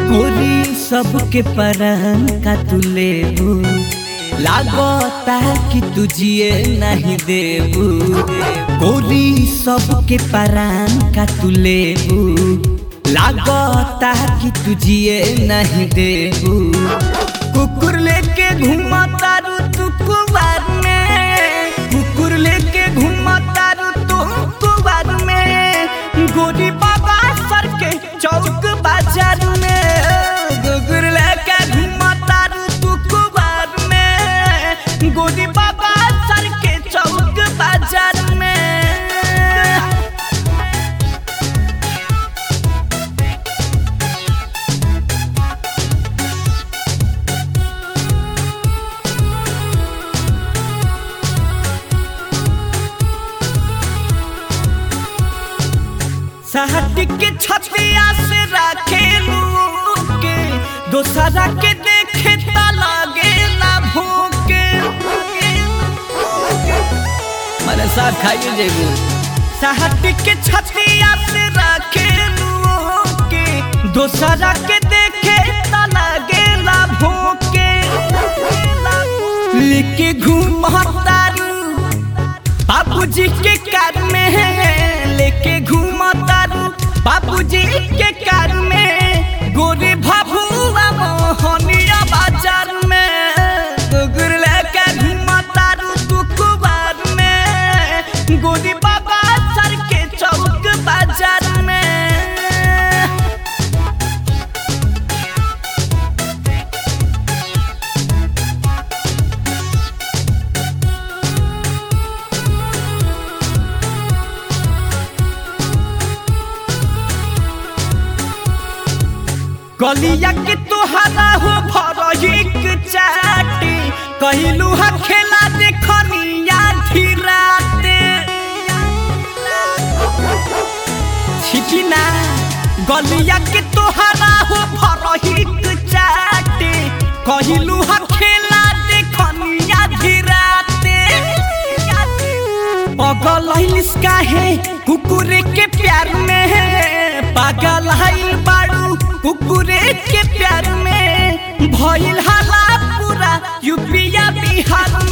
गोरी सबके परन का तू लेबू लागता कि तुझिए नहीं देबू गोरी सबके परान का तू लेबू लागता कि तुझिए नहीं देबू कुकुर लेके घूमा तारू तू कुबार में कुकुर लेके घूमा तारू तू कुबार में गोरी बाबा सर के चौक बाजार में कुकुर लेके घूमा तारू तू कुबार में गोरी बाबा सर के चौक बाजार में सहटी के छतिया से रखे के दोसरा के देखे ता लागे ना भूके मारे साथ खाइए जेबू सहटी के छतिया से रखे के दोसरा के देखे ता लागे ना भूके लेके घूम तारू बाबूजी के कार में लेके घूमा तारू बाबूजी के कार में गोरे भाभुआ मोहनिया बाजार में गुर लेके घूमा तारू तू कुबार में गोरी बाबा सर के चौक बाजार में गलिया के तोहरा हो भरहिक चाटी कहिलू हा खेला देखनिया धीराते छिटिना गलिया के तोहरा हो भरहिक चाटी कहिलू हा खेला देखनिया धीराते पागल हिलिस काहे कुकुरे के प्यार में पागल हाइल बाड़ू कुकुरे के प्यार में भइल हाला पूरा यूपिया बिहार